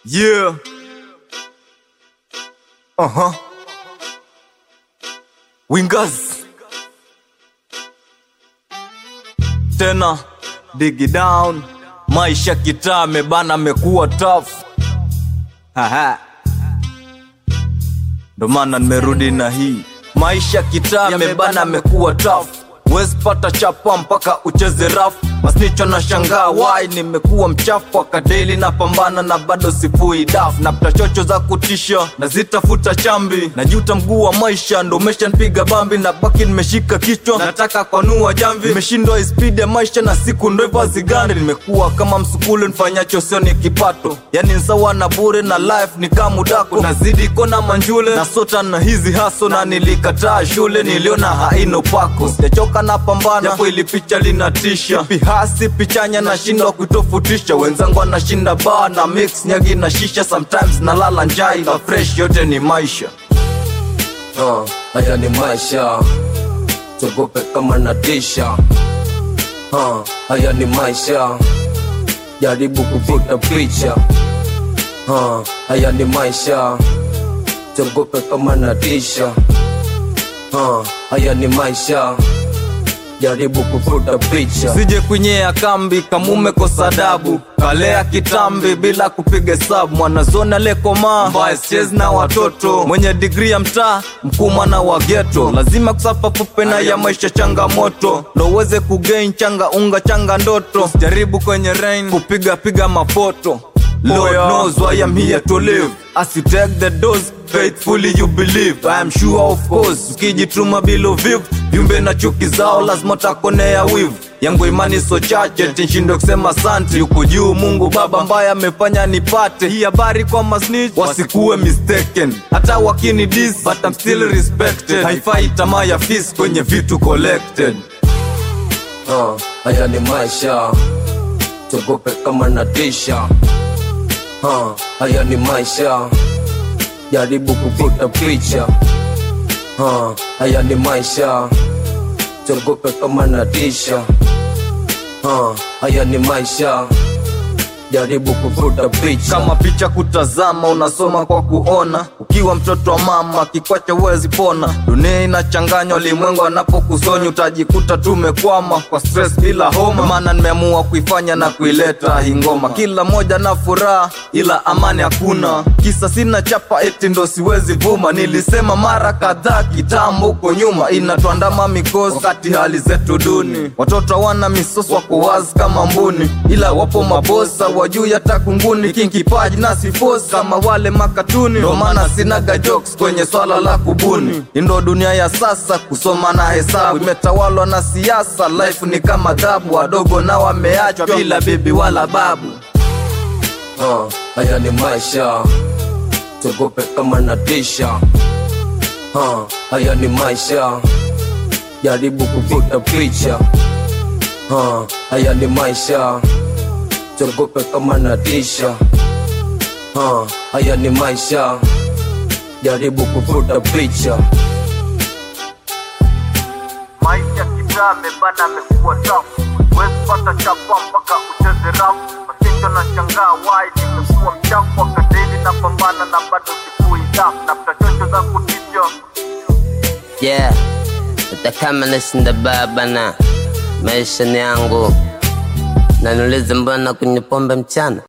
Yeah. Uh huh. Wingers. Tena digi down. Maisha kitaa mebana mekuwa tough. Haha. Ndo maana nimerudi na hii. Maisha kitaa mebana mekuwa tough. Wezi pata chapa mpaka ucheze rafu masnicho na shangaa wai nimekuwa mchafu akadeli na pambana na bado sifui daf napta chocho za kutisha na zitafuta chambi najuta mguu wa maisha ndo umeshanipiga bambi na baki nimeshika kichwa nataka kwanua jamvi nimeshindwa ispidi ya maisha na siku ndo hivyo hazigandi nimekuwa kama msukule nfanyacho sio ni kipato yani nsawa na bure na life ni kamudako nazidi kona manjule na sota na hizi haso na nilikataa shule niliona haina upako sijachoka na pambana japo ili picha linatisha pihasi pichanya nashindwa kutofutisha wenzangu anashinda baa na mix nyagi na shisha sometimes nalala njai na fresh yote ni maisha uh, haya ni maisha chogope kama natisha uh, haya ni maisha jaribu kuvuta picha uh, haya ni maisha chogope kama natisha uh, haya ni maisha jaribu kuvuta picha sije kwenyea kambi kamume kosa adabu kalea kitambi bila kupiga hesabu mwanazoni alekomaa mbaya sichezi na watoto mwenye digri ya mtaa mkuma na wageto lazima kusafa fupe na ya maisha changamoto ndo uweze kugain changa unga changa ndoto jaribu kwenye rain kupiga piga mafoto Lord knows why I'm here to live As you take the dose, faithfully you believe I am sure of course, ukijituma bila uvivu Viumbe na chuki zao lazima takonea wivu yangu imani so chache tinshindwe kusema santi yuko juu mungu baba ambaye amefanya nipate hii habari kwa masnitch wasikuwe mistaken hata wakini dis but I'm still respected haifai tamaa ya fis kwenye vitu collected uh, haya ni maisha chogope kama natisha uh, haya ni maisha jaribu kuvuta picha uh, haya ni maisha chogope kama natisha uh, haya ni maisha jaribu kuvuta picha kama picha kutazama unasoma kwa kuona ukiwa mtoto wa mama kikwacha huwezi pona dunia inachanganywa limwengu anapokusonya utajikuta tumekwama kwa stress bila homa maana nimeamua kuifanya na kuileta hii ngoma kila moja na furaha ila amani hakuna kisa sina chapa eti ndo siwezi vuma nilisema mara kadhaa kitambo huko nyuma inatuandama mikosi wakati hali zetu duni watoto hawana misosi wako wazi kama mbuni ila wapo mabosa wajuu hata kunguni kinkipaji na sifosi kama wale makatuni ndo maana sinaga jokes kwenye swala la kubuni indo dunia ya sasa kusoma na hesabu imetawalwa na siasa life ni kama dhabu wadogo na wameachwa bila bibi wala babu uh, haya ni maisha chogope kama natisha uh, haya ni maisha jaribu kuvuta picha uh, haya ni maisha chogope kama natisha uh, haya ni maisha jaribu kuvuta picha maisha kitaa mebana amekuwa tafu wezi pata chapa mpaka ucheze rafu masicho na shangaa wai nimekuwa mchafu akadeli na pambana na bado sifui dafu na mtachocho za kutisha Yeah, utakama nashinda baba na maisha ni yangu, na niulize mbona kwenye pombe mchana